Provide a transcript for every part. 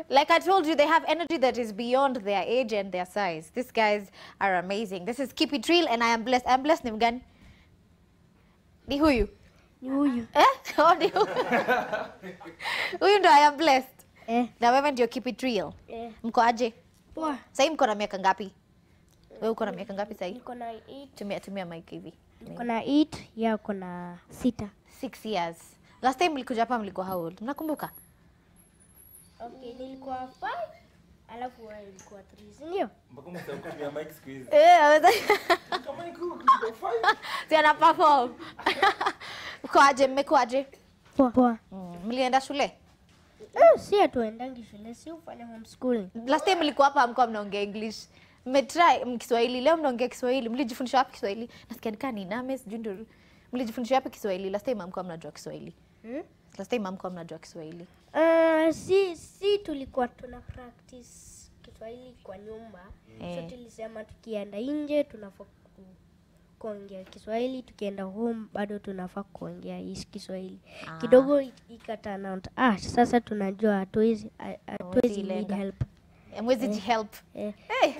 Like I told you, they have energy that is beyond their age and their size. These guys are amazing. This is Keep It Real and I am blessed. I'm blessed ni mgani? Ni huyu. Ni huyu. Eh? Oh, ni huyu. Huyu ndo I am blessed. Eh. Na wewe ndio Keep It Real. Eh. Mko aje? Poa. Sahii mko na miaka ngapi? Wewe uko na miaka ngapi sahii? Niko na 8. Tumia tumia mic hivi. Niko na 8, yeye ako na sita. Six years. Last time mlikuja hapa mlikuwa how old? Mnakumbuka? Okay, nilikuwa 5 alafu wewe ulikuwa 3, si ndio? Mpaka umesahau kutumia mic siku hizi. Eh, aweza. Kama ni kuku, kuko fine. Si ana perform. Mko aje? Mmekuwa aje? Poa. Poa. Mm, Mlienda shule? Eh, si hatuendangi shule, si ufanya homeschooling. Last time mlikuwa hapa mko mnaongea English. Mmetry m- Kiswahili, leo mnaongea Kiswahili. Mlijifundisha wapi Kiswahili? Nasikia nikaa ni name sijui ndio. Mlijifundisha wapi Kiswahili? Last time hamkuwa mnajua Kiswahili. Hmm? Last time hamkuwa mnajua Kiswahili. Uh, si si tulikuwa tuna practice Kiswahili kwa nyumba Eh. so tulisema tukienda nje tunafaa ku, kuongea Kiswahili, tukienda home bado tunafaa kuongea hii Kiswahili Ah. kidogo ik- ikatana out. Ah, sasa tunajua hatuwezi ha- hatuwezi need ilenga. help Eh, Mwezi jihelp. eh. Hey.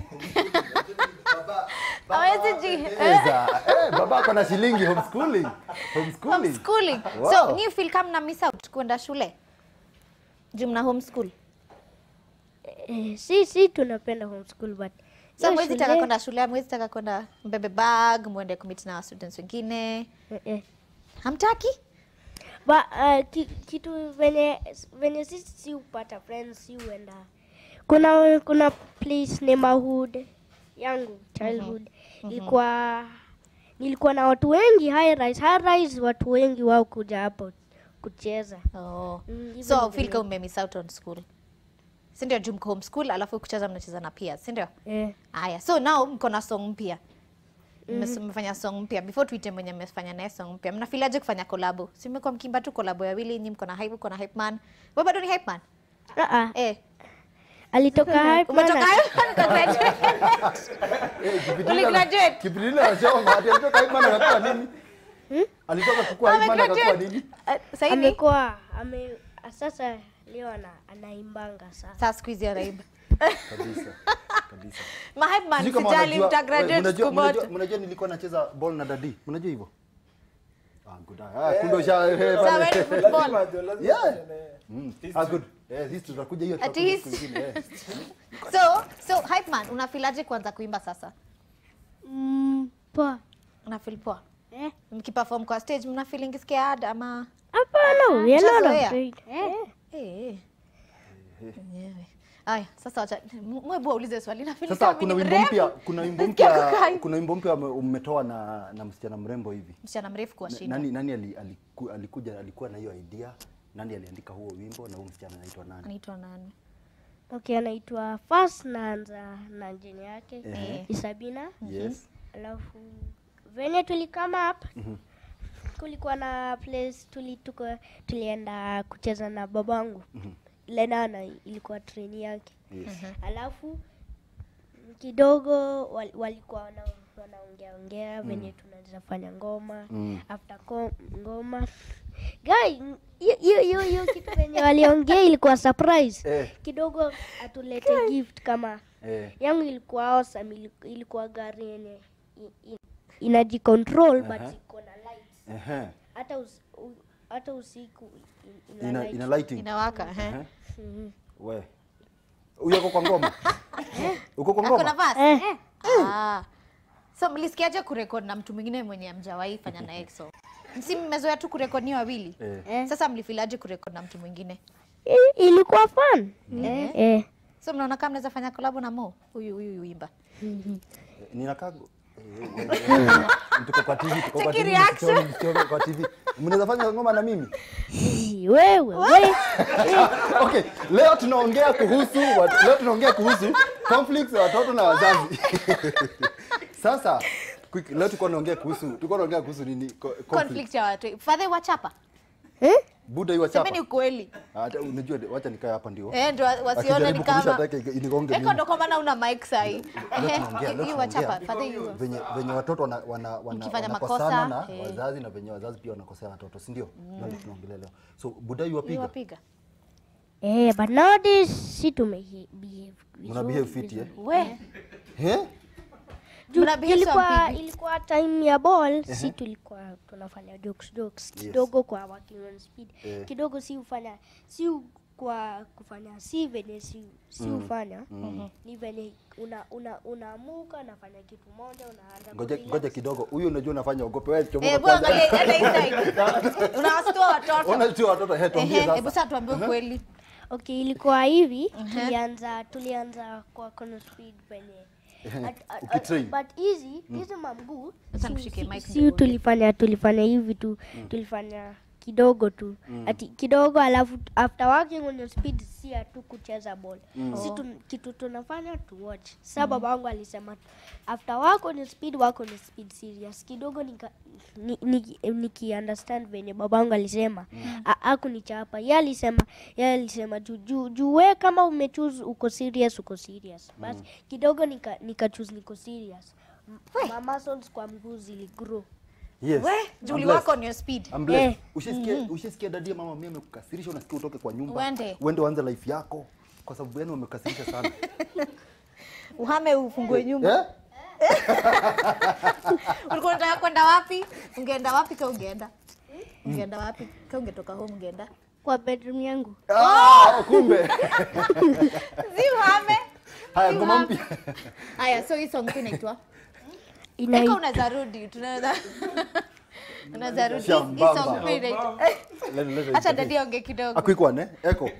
Hawezi ji Eza, eh, baba ako na shilingi homeschooling. Homeschooling. homeschooling. Wow. So, ni feel kama mna miss out kwenda shule? Juu mna homeschool. Eh, si si tunapenda homeschool but So hiyo mwezi taka shule- kwenda shule, mwezi taka kwenda mbebe bag, mwende kumit na students wengine. eh, eh. Hamtaki? Ba, uh, ki, kitu venye venye sisi si upata friends si uenda kuna kuna place neighborhood yangu childhood ilikuwa nilikuwa na watu wengi high rise high rise watu wengi wao kuja hapo kucheza Oh. Mm, hivyo So ndivyo feel kama ume miss out on school. Si ndio juu mko homeschool alafu kucheza mnacheza na peers, si ndio? eh, Aya, so now mko na song mpya. Mmes- Mmefanya song mpya. Before tuite mwenye mmefanya naye song mpya. Mnafilaje kufanya collabo? Si mmekuwa mkimba tu collabo ya wawili, nyinyi mko na hype, uko na hype man. Wewe bado ni hype man? uh -uh. Eh. alitoka hype Umetoka man hype man ukagraduate. Eh, Kipindila- Uligraduate? Kipindila anasema ati alitoka Hipman akakuwa nini? Alitoka kukua Hipman akakuwa Amegraduate. nini? Eh, Sasa hivi amekuwa ame sasa leo ana, anaimbanga sasa sasa siku hizi anaimba. Kabisa. Kabisa. Ma hype man Sijui kama sijali wanajua- mtagraduate mnajua- siku mnajua- moja. Mnajua nilikuwa nacheza ball na dadi. Mnajua hivyo? Ah, good. Ah, kumbe usha eh, Sasa pale. wewe ni football. Lazima jo, lazima Yeah. tuende. Mm. Ah, good. Eh, sisi tutakuja hiyo Ati tutakuja hisi. siku ingine, eh. So, so hype man unafilaje kuanza kuimba sasa? mm, poa Unafeel poa? eh Mkiperform kwa stage mna feeling scared ama hapana we are not Ushazoea? afraid eh Eh. Yenyewe. Aya, sasa wacha mwebu aulize swali na feel Sasa kama kuna ni wimbo mrembo. mpya, kuna wimbo Nasikia mpya, kukai. kuna wimbo mpya ume- umetoa na na msichana mrembo hivi. Msichana mrefu Na- kuwashinda. Nani nani ali, aliku, alikuja alikuwa na hiyo idea? Nani aliandika huo wimbo na huyo msichana anaitwa nani? Anaitwa nani? Okay, anaitwa first naanza na jina yake Ehe. Isabina, Yes. alafu venye tulikama up kulikuwa na place tuli, tuko, tulienda kucheza na babangu Lenana ilikuwa treni yake Yes. alafu kidogo wal, walikuwa wana, wanaongea ongea venye tunaweza fanya ngoma Mm. after ko, ngoma guy hiyo- hiyo hiyo hiyo kitu venye waliongea ilikuwa surprise Eh. kidogo atulete gift kama Eh. yangu ilikuwa awesome ili- ilikuwa gari yenye i- i- inajicontrol but Aha. iko na lights Ehe. hata us, u, hata usiku i- ina Ina, light. ina lighting. Inawaka, eh. Ehe. Mhm. We. Huyo uko kwa ngoma? Uko kwa Ako na ngoma? verse? Eh. Ah. So mlisikiaje kurekod na mtu mwingine mwenye amjawahi fanya na EXO? Si mmezoea tu kurekod ni wawili? Eh. Eh. Sasa mlifilaje kurekod na mtu mwingine? I- ilikuwa fun Eh. eh. So mnaona kama mnaweza fanya collab na Mo? Huyu huyu uimba. Ninakaa Eh, tuko kwa TV, tuko kwa Take TV, reaction. msichoni, msichoni kwa TV. Mnaweza fanya ngoma na mimi? wewe we Okay, leo tunaongea kuhusu wat- leo tunaongea kuhusu conflicts ya watoto na wazazi. Sasa quick, leo tulikuwa tunaongea kuhusu tulikuwa tunaongea kuhusu nini? Co- Conflict. Conflict ya watu. Father wachapa. eh? Buda hiyo chapa. Semeni ukweli. Hata unajua wacha nikae hapa ndio. Eh, ndio wasione ni Akijaribu kurusha kama atake inigonge Eko mimi. ndo kwa maana una mic sahi. Leo Ehe, tunaongea, leo hiyo wachapa. tunaongea. Father hiyo. venye venye watoto wana, wana, wana, Mkifanya wanakosana makosa, na eh. wazazi na venye wazazi pia wanakosana na watoto si ndio? Ndio tunaongelea leo. So Buda Hiyo yuwapiga. wapiga. Eh, but nowadays si tume behave Mna behave fit eh? we Eh? Juu Mna behave ilikuwa, sawa vipi? ilikuwa time ya ball si tulikuwa tunafanya jokes jokes Yes. kidogo kwa working on speed Eh. kidogo si ufanya si u- kwa kufanya si venye si, si ufanya ni venye una una unaamuka nafanya kitu moja unaanza Ngoja kurelax. ngoja kidogo. Huyu unajua unafanya ogope wewe chomoka Eh, kwanza. bwana, enda hii side. unawastua watoto Ona tu watoto he tuambie Ehe, hebu sasa. sasa tuambie ukweli Okay, ilikuwa hivi tulianza tulianza kwa kono speed penye at- at- Ukitrain. but hizi hizi mamguu Sasa si- nikushike si- mic si ndio tulifanya tulifanya hivi tu tulifanya kidogo tu ati kidogo alafu after working on your speed si hatu kucheza ball si tu, kitu tunafanya tu watch sa baba wangu alisema after work on your speed work on your speed serious kidogo nika ni, ni, niki understand venye baba wangu alisema mm. akunichapa ye alisema ye alisema juu juu juu we kama umechoose uko serious uko serious basi kidogo nika, nika choose niko serious M- ma muscles kwa mguu ziligrow Yes. we I'm juli blessed. wako on your speed I'm blessed. Eh. Ushisikia ushisikia dadia mama mimi amekukasirisha unasikia utoke kwa nyumba. Uende. Uende uanze life yako kwa sababu yani wamekasirisha sana. uhame ufungue nyumba Eh? ulikuwa unataka kwenda wapi ungeenda wapi ka ungeenda ungeenda wapi ka ungetoka home ungeenda kwa bedroom yangu Ah, kumbe. si uhame Haya Si ngoma uhame. mpya. haya so hii song tu inaitwa Inai- eka unaweza rudi tunaweza unaweza rudi Hii- hii Shambamba. song pia inaitwa Leta- leta- acha dadi onge kidogo Akuikwa ne? Eko.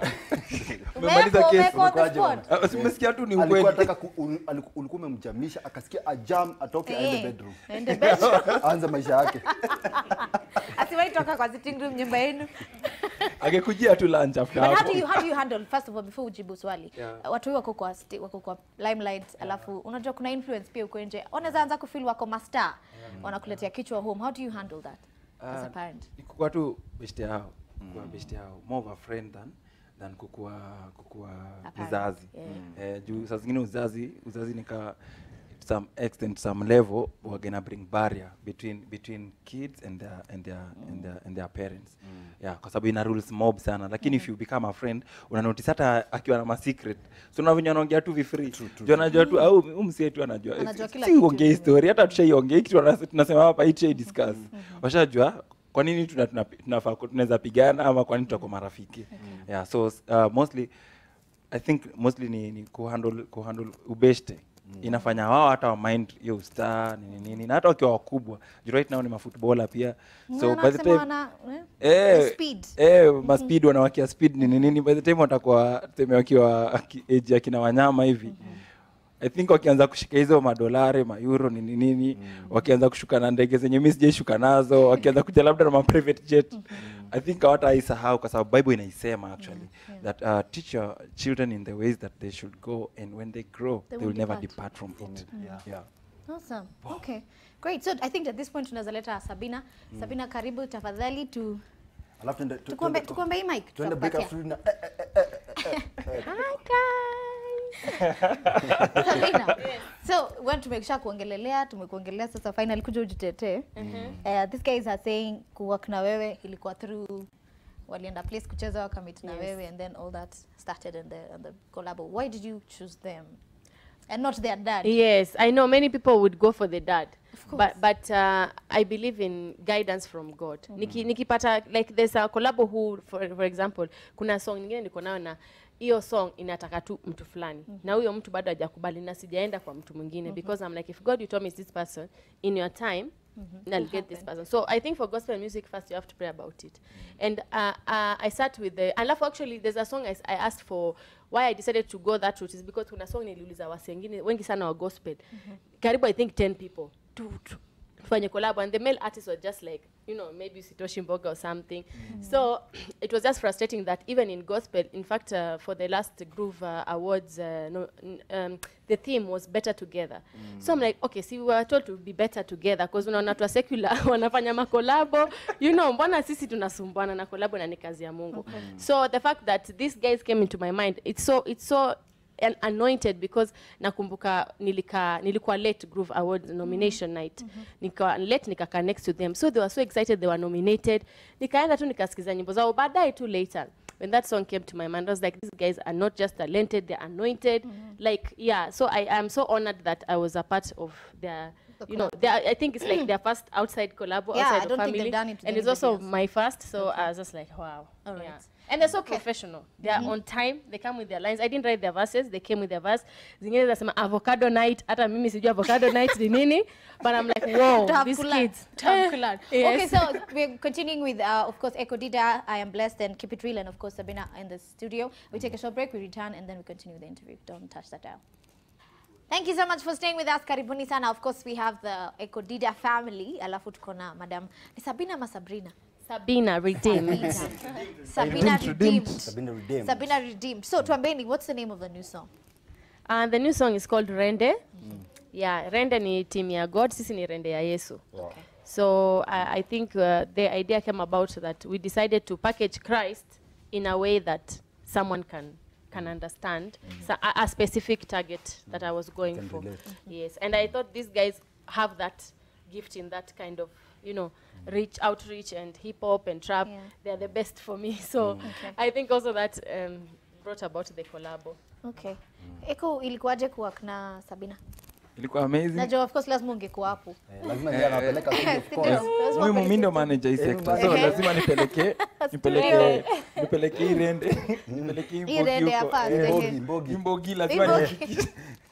Umemaliza Umewekwa- kesi, umewekwa on the umekuaje spot. Ah, si umesikia tu ni Alikuwa ukweli anataka ku- ul- aliku- ulikuwa umemjamisha akasikia ajam atoke aende Eh, bedroom. aende bedroom. Aanze maisha yake. asiwahi toka kwa sitting room nyumba yenu angekujia tu lunch after But how hapo do you how do you handle first of all before ujibu swali Yeah. watu hii wako kwa sti- wako kwa limelight alafu unajua kuna influence pia uko nje wanaweza anza kufeel wako master wanakuletea kichwa home how do you handle that as a Ah, parent ni kukua tu beshte yao kukua beshte yao more of a friend than than kukua kukua A parent, mzazi yeah. eh, juu saa zingine uzazi uzazi nika to some extent some level wagena bring barrier between between kids and their and their and their, and their parents yeah kwa sababu ina rules mob sana lakini if you become a friend una notice hata akiwa na ma secret so na venye anaongea tu vi free juu anajua tu au umsie tu anajua Anajua kila si kitu. ongea story hata tushaiongea kitu wana- tunasema hapa hii tushai discuss washajua kwa nini tuna- tuna- tunafaa ku- tunaweza pigana ama kwa nini tutakuwa marafiki yeah so uh, mostly i think mostly ni, ni kuhandle kuhandle ubeshte inafanya wao hata wa mind hiyo star nini nini na hata wakiwa wakubwa juu right now ni mafootballer pia so Na by the wanasema time wana Eh, the speed. eh, ma speed wanawakia speed nini nini by the time watakuwa tuseme wakiwa aki- age ya kina wanyama hivi i think wakianza kushika hizo madolari maeuro nini nini wakianza kushuka na ndege zenye mi sijaishuka nazo wakianza kuja labda na ma private jet i think hawataisahau kwa sababu bible inaisema actually that uh, teach your children in the ways that they should go and when they grow they, will will never depart. depart from it Yeah. yeah. Awesome. Okay. Great. So I think at this point tunaweza leta Sabina. Sabina karibu tafadhali tu Alafu tuende tu- tukuombe tuende- tukuombe hii mic. tuende break tutakupatia. after na eh, eh, Hi guys. Sabina. So when tumekisha kuongelelea, tumekuongelea sasa finally kuja ujitetee. Uh, these guys are saying kuwork na wewe ilikuwa through walienda place kucheza wakamit na wewe and then all that started in the, in the collabo. Why did you choose them? And not their dad. Yes, I know many people would go for the dad. Of course. But but uh, I believe in guidance from God. Niki, nikipata like there's a collabo who for, for example kuna song nyingine niko nayo na hiyo song inataka tu mtu fulani na huyo mtu bado hajakubali na sijaenda kwa mtu mwingine because I'm like if God you told me it's this person in your time I'll get this person. So I think for gospel music first you have to pray about it. And uh, uh, I sat with the alafu actually there's a song I, s- I asked for why I decided to go that route is because kuna song niliuliza wasi wengine wengi sana wa gospel. Karibu I think 10 people. Tu, tu, tufanye collab and the male artists were just like you know maybe Sitoshi Mboga or something so it was just frustrating that even in gospel in fact uh, for the last groove uh, awards uh, no, n- um, the theme was better together so I'm like okay see we were told to be better together because unaona watu wa secular wanafanya makolabo you know mbona sisi tunasumbuana na kolabo na ni kazi ya Mungu so the fact that these guys came into my mind it's so it's so an- anointed because nakumbuka nilika nilikuwa late groove awards nomination night nika late nikaka next to them so they were so excited they were nominated nikaenda tu nikasikiza nyimbo zao baadaye tu later when that song came to my mind, I was like, these guys are not just talented, they're anointed. Like, yeah. So I am so honored that I was a part of their. The You know, they are, I think it's like their first outside collab Yeah, outside I the don't think family, they've done it with and it's anybody also else. my first. So I was just like, wow. All right. Yeah. And they're so professional. They are on time. They come with their lines. I didn't write their verses. They came with their verse. Zingine zinasema avocado night. Hata mimi sijui avocado night ni nini. But I'm like, whoa, To have these Kulan. kids. To have Eh, Kulan. yes. Okay, so we're continuing with, uh, of course, Echo Dida, I Am Blessed, and Keep It Real, and of course, Sabina in the studio. We take a short break, we return, and then we continue the interview. Don't touch that dial. Thank you so much for staying with us. Karibuni sana. Of course, we have the Echo Dida family. Alafu tuko na Madam ni Sabina ama Sabrina? Sabina redeemed. Sabina Redeemed, redeemed. Sabina redeemed. Sabina redeemed. So, tuambeni, what's the name of the new song? And the new song is called Rende. Yeah, Rende ni team ya God, sisi ni Rende ya Yesu. So I, I think uh, the idea came about that we decided to package Christ in a way that someone can can understand so a, a specific target that I was going Can for. relate. Yes, and I thought these guys have that gift in that kind of you know reach outreach and hip hop and trap. Yeah. They're the best for me. So I think also that um, brought about the collabo. Okay. Echo ilikuwaje kuwork na Sabina? ilikuwa amazing Najua of course lazima ungekuwa hapo. Eh, lazima ndiye anawapeleka studio, of course. Lazima muhimu mi ndo upeleke- manager hii sector Ehe. so lazima nipeleke nipeleke nipeleke hii rende nipeleke hii Hii rende mbogi ya huko fans, Eh, ehe. Mbogi, mbogi. hii mbogi lazima Mbogi. nihakikishe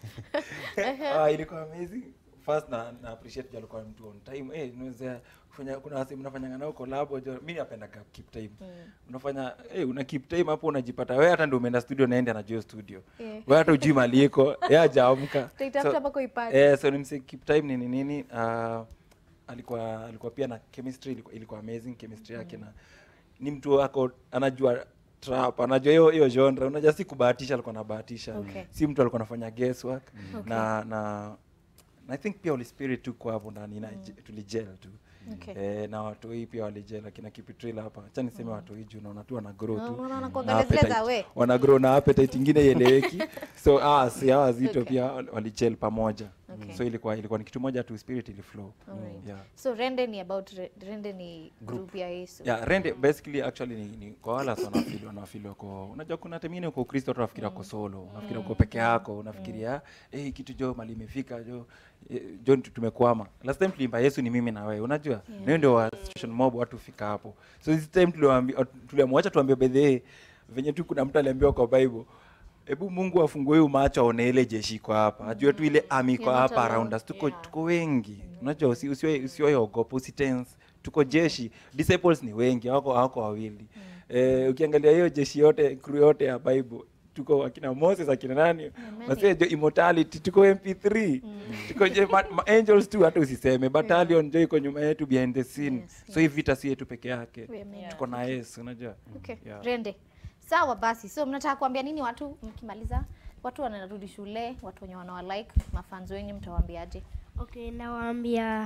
ah ilikuwa amazing first na na appreciate juu alikuwa mtu on time eh unaweza kufanya kuna wasi mnafanyanga nao collab jo mimi napenda ka- keep time unafanya eh una keep time hapo unajipata wewe hata ndio umeenda studio naende anajua studio Yeah. wewe hata ujui mali iko yeye hajaamka Utaitafuta So- mpaka uipate. Eh, so nimse keep time nini nini uh, alikuwa alikuwa pia na chemistry ilikuwa, ilikuwa amazing chemistry yake na ni mtu ako anajua trap anajua hiyo hiyo genre unajua si kubahatisha alikuwa anabahatisha Okay. si mtu alikuwa anafanya guesswork na na na I think pia Holy Spirit tuko hapo ndani na tulijel tu Okay. eh, na watu hii pia walijel akina Kipitrila hapa acha niseme watu hii juu naona tu wana grow Na tu unaona na kuangalia zile za appetite. we. wana grow na appetite ingine ieleweki so ah si hawa wazito Okay. pia walijel pamoja Okay. so ilikuwa ilikuwa ni kitu moja tu spirit ili flow Alright. yeah So Rende ni about Re- Rende ni group ya Yesu. yeah rende basically actually ni, ni kwa wala sana wanafili wanafili wako unajua kuna temine uko Kristo watu unafikiria uko solo unafikiria uko peke yako unafikiria eh kitu jo mali imefika jo eh, jo tu- tumekwama last time tuliimba Yesu ni mimi na wewe unajua yeah. ndio ndio wa situation mob watu fika hapo so this time tuliwaambia tuliamwacha tuambie by the way, venye tu kuna mtu aliambiwa kwa Bible hebu Mungu afungue huyu macho aone ile jeshi iko hapa ajue tu ile army iko You're not hapa alone. around us tuko Yeah. tuko wengi unajua usi- usiwe usiwe ogopa usitense tuko jeshi disciples ni wengi hawako hawako wawili eh, ukiangalia hiyo jeshi yote crew yote ya bible tuko akina moses akina nani wasee jo immortality tuko mp3 tuko je ma, ma angels tu hata usiseme battalion jo iko nyuma yetu behind the scene Yes, so hii vita si yetu peke yake We are tuko na yesu unajua Okay. Yeah. Rende. Sawa basi. So mnataka kuambia nini watu mkimaliza? Watu wanarudi shule, watu wenye wanawa like, mafans wenyu mtawaambiaje? Okay, nawaambia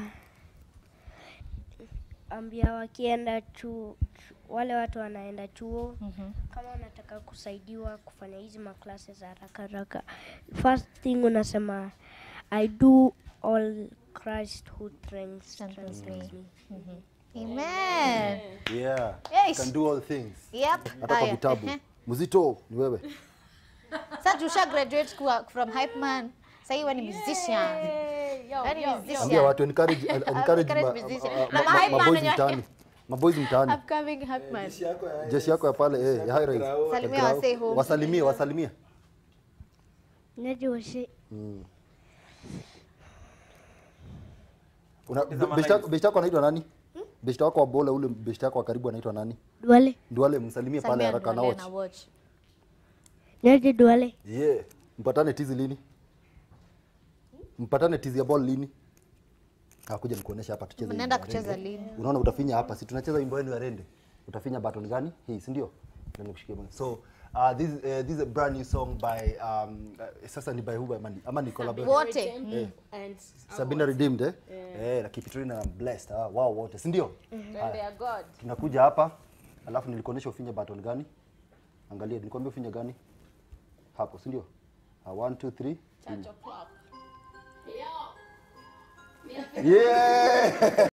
ambia wakienda chuo, wale watu wanaenda chuo Mhm. kama wanataka kusaidiwa kufanya hizi maklase za haraka haraka, first thing unasema I do all Christ who strengthens Strengthens strengthens me. me. Amen. Yeah. Yes. Can do all things. Yep. Hata kwa Haya. vitabu. Ehe. Mzito ni wewe. Sasa tusha graduate kuwa from hype man. Sasa wewe ni musician. Wewe ni musician. Ambia watu encourage encourage ma- encourage musician. ma- Na ma- ma- hype man maboys wenye- mtaani. Maboys mtaani. Upcoming hype man. Jeshi yako ya pale eh, ya high rise. Salimia wasee home. Wasalimie, wasalimie. Najua shi Una beshte yako- beshte yako anaitwa nani? Beshte wako wa bola ule beshte yako wa karibu anaitwa nani? Duale, Nduale msalimie pale Salimia haraka na Duale watch. na watch. naje Duale, Yeah. Mpatane tizi lini? Mpatane tizi ya ball lini? Akuja nikuonesha hapa tucheze. Mnaenda wimbo ya kucheza Rende. lini? Unaona utafinya hapa, si tunacheza wimbo wenu ya Rende. Utafinya button gani? Hii, si ndio? Ndio nikushikie bwana. So, uh, this uh, this is a brand new song by um, uh, sasa ni by who by Mani? Ama ni collaboration? Wote. And Sabina Redeemed eh? Eh, na Kipitrina na Blessed. Ah, wow wote, si ndio? Rende ya God. Tunakuja hapa. Alafu nilikuonesha ufinye button gani? Angalia, nilikwambia ufinye gani? Hapo, si ndio? 1 2 3. Church o'clock. Yeah!